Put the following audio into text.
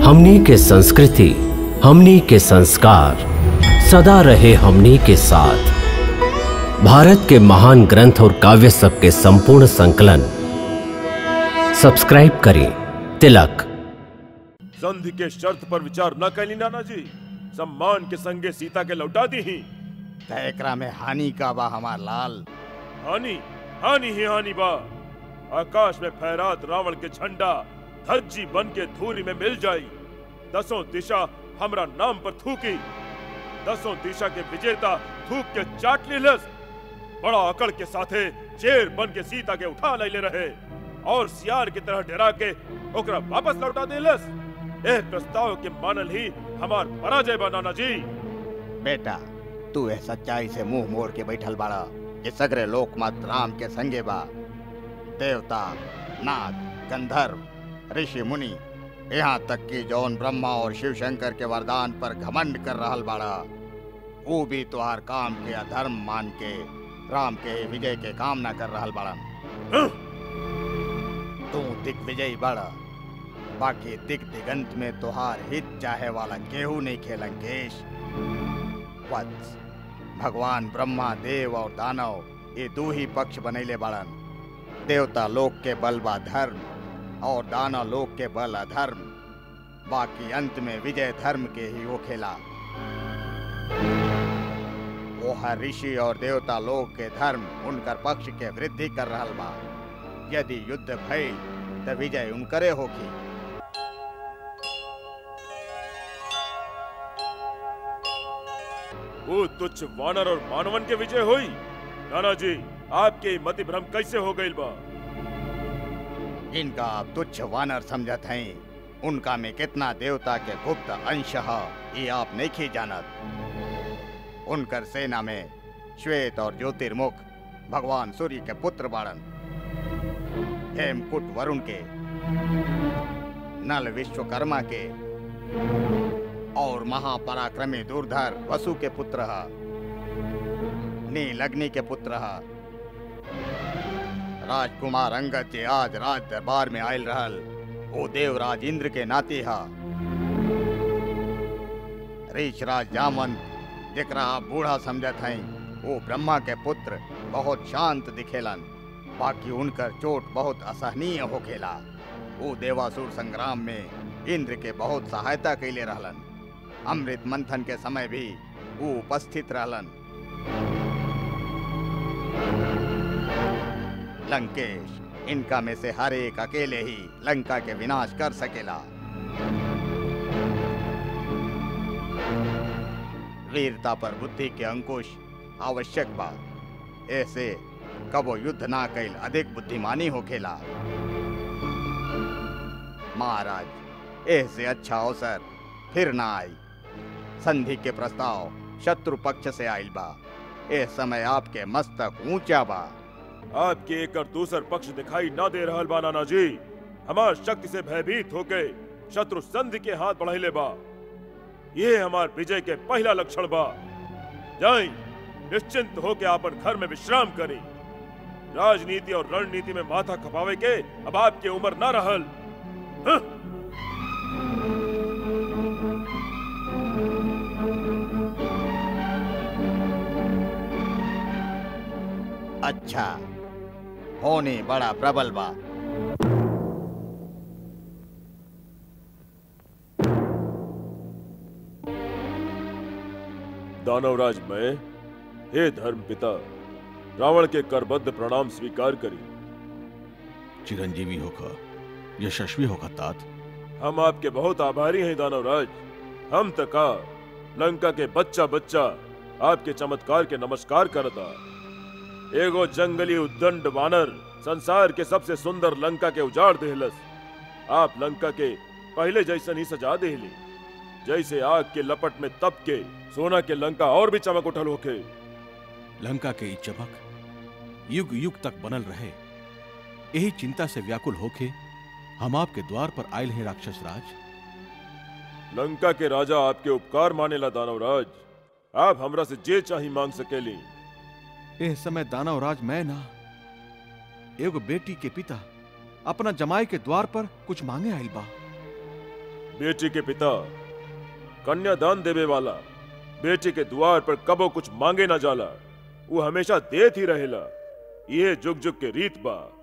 हमनी के संस्कृति हमनी के संस्कार सदा रहे हमनी के साथ भारत के महान ग्रंथ और काव्य सब के संपूर्ण संकलन सब्सक्राइब करें तिलक संधि के शर्त पर विचार न कैली नाना जी सम्मान के संगे सीता के लौटा दी ही त एकरा में हानि का बा हमार लाल हानि हानि ही हानि बा आकाश में फहरात रावण के झंडा धज्जी बन के धूरी में मिल जाई दसों दिशा हमरा नाम पर थूकी दसों दिशा के विजेता थूक के चाट लेलस बड़ा अकड़ के साथे शेर बन के सीता के उठा ले रहे और सियार की तरह डरा के ओकरा वापस लौटा देलस एह प्रस्ताव के मानल ही हमार पराजय बा नाना जी बेटा तू ए सच्चाई से मुंह मोड़ के बैठल बाड़ा कि सगरे लोक मत राम के संगे बा देवता नाग गंधर्व ऋषि मुनि यहाँ तक कि जौन ब्रह्मा और शिव शंकर के वरदान पर घमंड कर रहल बाड़ा वो भी तुहार काम के अधर्म मान के राम के विजय के कामना कर रहल बाड़न हं? तू दिग्विजयी बड़ा बाकी दिग दिगंत में तुहार हित चाहे वाला केहू नहीं खेलंकेश वत्स भगवान ब्रह्मा देव और दानव ये दो ही पक्ष बनैले बाड़न देवता लोक के बल बा धर्म और दानव लोक के बल अधर्म बाकी अंत में विजय धर्म के ही हो खेला वो हर ऋषि और देवता लोक के धर्म उनकर पक्ष के वृद्धि कर रहल बा यदि युद्ध भइल त विजय उनकरे होगी वो तुच्छ वानर और मानवन के विजय हुई नाना जी आपके मति भ्रम कैसे हो गई बा इनका आप तुच्छ वानर समझत हैं उनका में कितना देवता के गुप्त अंश है ये आप नहीं जानत उनकर सेना में श्वेत और ज्योतिर्मुख भगवान सूर्य के पुत्र बाड़न हेमकुट वरुण के नल विश्वकर्मा के और महापराक्रमी दूरधर वसु के पुत्र है नील अग्नि के पुत्र है राजकुमार अंगद जे आज राज दरबार में आयल रहल वो देवराज इंद्र के नाते हा ऋषराज जामवंत जेकरा आप बूढ़ा समझत हैं वो ब्रह्मा के पुत्र बहुत शांत दिखेलन बाकी उनकर चोट बहुत असहनीय होखेला वो देवासुर संग्राम में इंद्र के बहुत सहायता कैले रहलन अमृत मंथन के समय भी वो उपस्थित रहलन लंकेश इनका में से हर एक अकेले ही लंका के विनाश कर सकेला वीरता पर बुद्धि के अंकुश आवश्यक बा ऐसे कबो युद्ध ना कैल अधिक बुद्धिमानी होखेला महाराज ऐसे अच्छा अवसर फिर ना आई संधि के प्रस्ताव शत्रु पक्ष से आइल बा ए समय आपके मस्तक ऊंचा बा आपके एक और दूसर पक्ष दिखाई ना दे रहल बा नाना जी हमार शक्ति से भयभीत होके शत्रु संधि के हाथ बढ़ाइले बा ये हमार विजय के पहला लक्षण बा जाई निश्चिंत होके आपन घर में विश्राम करी राजनीति और रणनीति में माथा खपावे के अब आपके उम्र ना रहल हं? अच्छा होने बड़ा प्रबल बा दानवराज मैं हे धर्म पिता रावण के करबद्ध प्रणाम स्वीकार करी चिरंजीवी होगा यशस्वी होगा तात हम आपके बहुत आभारी हैं दानवराज हम तका लंका के बच्चा बच्चा आपके चमत्कार के नमस्कार करता एगो जंगली उद्दंड वानर संसार के सबसे सुंदर लंका के उजाड़ देहलस आप लंका के पहले जैसन ही सजा देहली जैसे आग के लपट में तप के सोना के लंका और भी चमक उठल होके लंका के ई चमक युग युग तक बनल रहे यही चिंता से व्याकुल होके हम आपके द्वार पर आयल हैं राक्षस राज लंका के राजा आपके उपकार मानेला दानवराज आप हमरा से जे चाही मांग सकेली एह समय दानव राज मैं ना एगो बेटी के पिता अपना जमाई के द्वार पर कुछ मांगे आइल बा बेटी के पिता कन्यादान देवे वाला बेटी के द्वार पर कबो कुछ मांगे ना जाला वो हमेशा देत ही रहेला ये जुग जुग के रीत बा